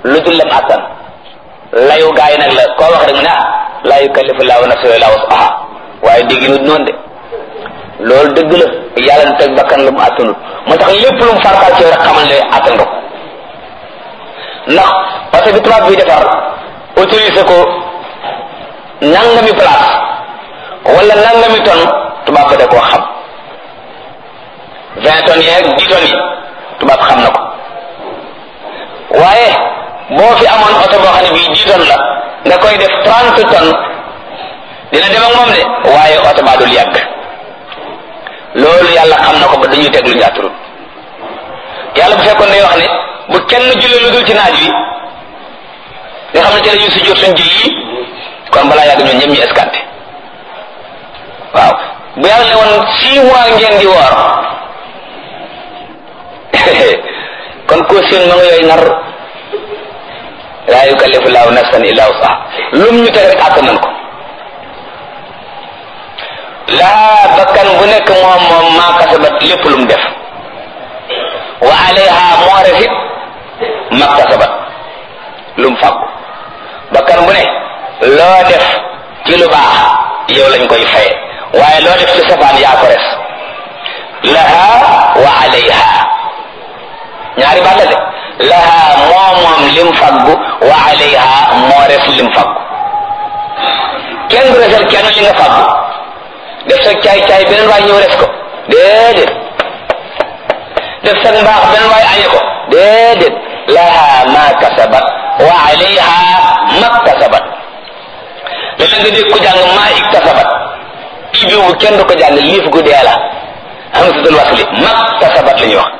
lu dul lam attan layu gaa yi nag la koo wax rek mu ne ah laa yukallifu laahu nafsan illaa wus'aha waaye dégg nu noonu de loolu dëgg la yàlla na teg bakkan lu mu attanut moo tax lépp lu mu fartaal ci rek xamal ne attan nga ko ndax parce que tubaab bi defar autorisé ko nangami place wala nangami tonne tubaab ba da koo xam vingt tonnes yeeg dix tonnes yi tubaab xam na ko waaye boo fi amoon oto boo xam ne bii dix tonnes la nga koy def trente tonnes dina dem ak moom de waaye oto baa dul yàgg loolu yàlla xam na ko ba dañuy teg lu ñu atturut yàlla bu fekkoon day wax ne bu kenn julli lu dul ci naaj wi nga xam ne ci la ñuy sujjóot suñ julli yi kon balaa yàgg ñoom ñëpp ñu escanté waaw bu yàlla ne woon six mois ngeen di woor kon ko seen ma nga yooyu nar laa yukallifu laahu nafsan illa wusaha lum ñu teg rek àtt nañ ko laa bakkan bu nekk moom moom maa kasabat lépp lu mu def wa alayha moo refit maktasabat lu mu fàggu bakkan bu ne loo def ci lu baax yow lañ koy faye waaye loo def ci safaan yaa ko res laha wa alayha ñaari baat la de laha moo moom lim faggu wa alayha moo res lim faggu kenn du resal kenn li nga faggu def sa caay caay beneen waay ñëw res ko déedéet def sa mbaax beneen waay añe ko déedéet laha ma kasabat wa alayha maktasabat léeg nga dégg ko jàng maa iktasabat ibi bu kenn du ko jàng liif gu dee la hamzatul wasli maktasabat la ñuy wax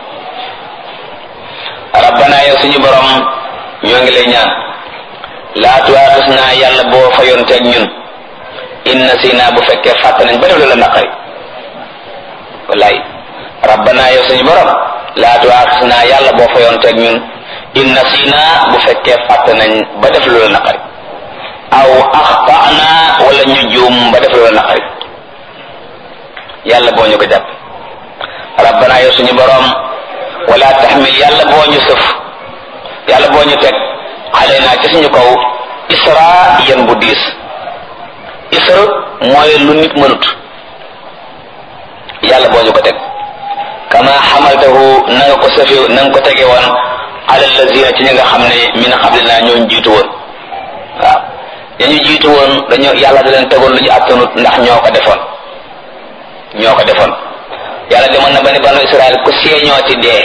rabbana yow suñu borom ñoo ngi lay ñaan laa tuwaaxis naa yàlla boo fayonteeg ñun inna sina bu fekkee fàtte nañ ba def la naqari wallaay rabbana yow suñu borom laa tuwaaxis naa yàlla boo fayonteeg ñun inna sina bu fekkee fàtte nañ ba def la naqari aw axtana wala ñu juum ba def la naqari yàlla boo ñu ko jàpp rabbana yow suñu borom wala taxmil yàlla boo ñu sëf yàlla boo ñu teg xale naa ci suñu kaw isra yan bu diis isra mooy lu nit mënut yàlla boo ñu ko teg kama xamaltahu na nga ko sëfe na nga ko tege woon ala lazina ci ñi nga xam ne min qablina ñoo jiitu woon waaw dañu jiitu woon dañoo yàlla da leen tegoon lu ñu attanut ndax ñoo ko defoon ñoo ko defoon yàlla demoon na ba ni banu israel ku seeñooti dee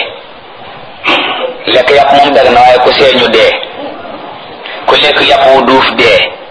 lekk yàpp moom dag na waaye ku seeñu dee ku lekk yàpp wu duuf dee